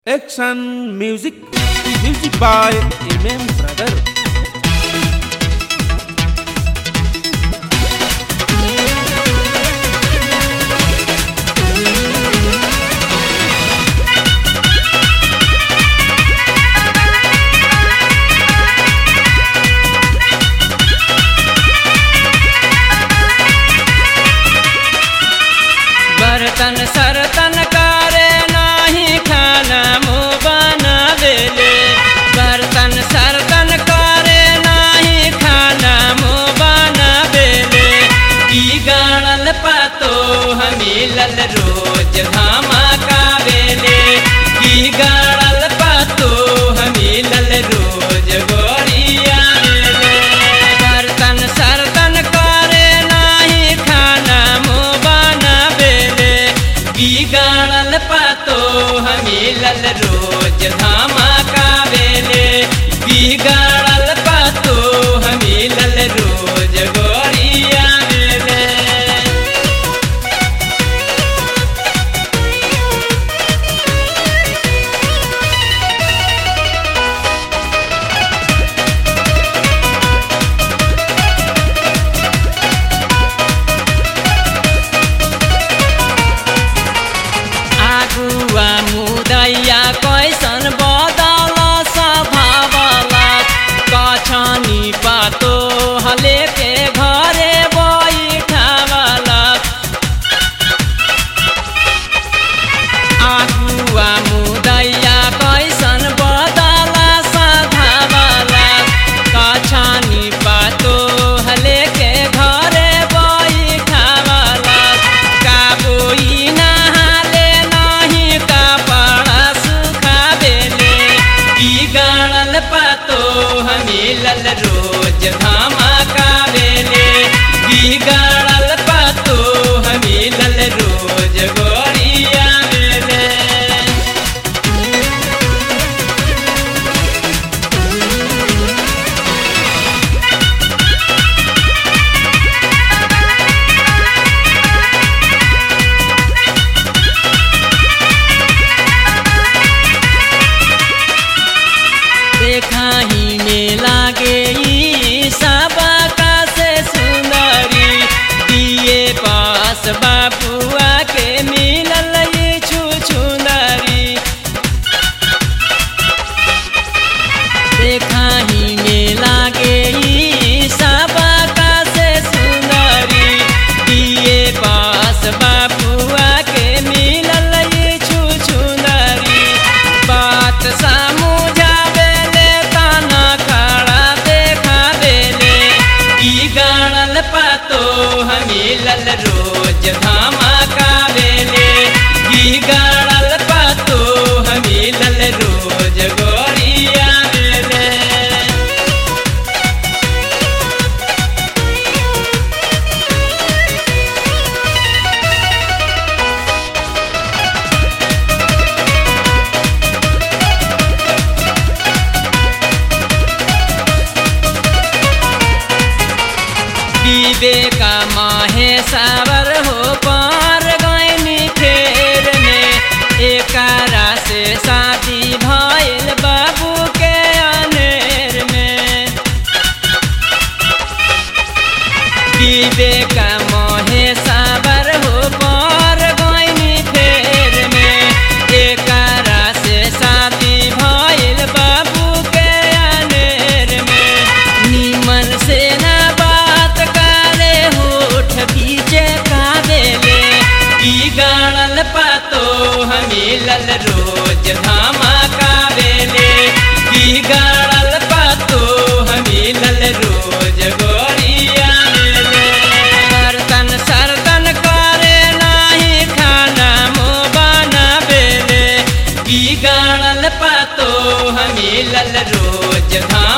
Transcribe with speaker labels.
Speaker 1: Action music, music by Imam Brother.
Speaker 2: बर्तन सरतन करे नाही खाना मुँह बनावेले बर्तन सरतन करे नाही खाना मुँह बनावेले की गाड़ल पातो हमीलल रोज धामा कावेले की गाड़ल पातो हमीलल रोज गोरिया बर्तन सरतन करे नाही खाना मुँह बनावेले बिगाड़ल पातो हमीलल रोज धामा कावेले बिगाड़ल पातो हमीलल रोज गोरिया वेले आगुआ मुदैया कैसन बदल स्वभावला कछनी पातो हले के घरे बैठावला आगुआ मुदैया कैसन बदल स्वभावला कछनी पातो हले के घरे बैठावला काबोई नहाले नहीं कपड़ा सुखावेले की गाड़ल पातो हमीलल रोज धामा कावेले की गाड़ल पातो हमीलल रोज गोरिया वेले देखाही में लागे ई सबका से सुंदरी दिए पास बाबुआ के मिलल ई छुछुंदरी देखाही में लागे ई सबका से सुंदरी दिए पास बाबुआ के मिलल ई छुछुंदरी बात समझावेले ताना खड़ा देखावेले की गाड़ल पातो हमीलल रोज धामा कावेले की गाड़ल पातो हमीलल रोज गोरिया वेले विवेका माहे सावर हो पार गैनी फेर में एकरा से शादी भइल बाबू के अनेर में विवेका माहे सावर हो पार गैनी फेर में एकरा से शादी भइल बाबू के अनेर में निमन से ना बात करे होठ पीछे कावेले की गाड़ल पातो हमीलल रोज धामा कावेले की गाड़ल पातो हमीलल रोज गोरिया वेले बर्तन सरतन करे नाही खाना मुँह बनावेले की गाड़ल पातो हमीलल रोज धामा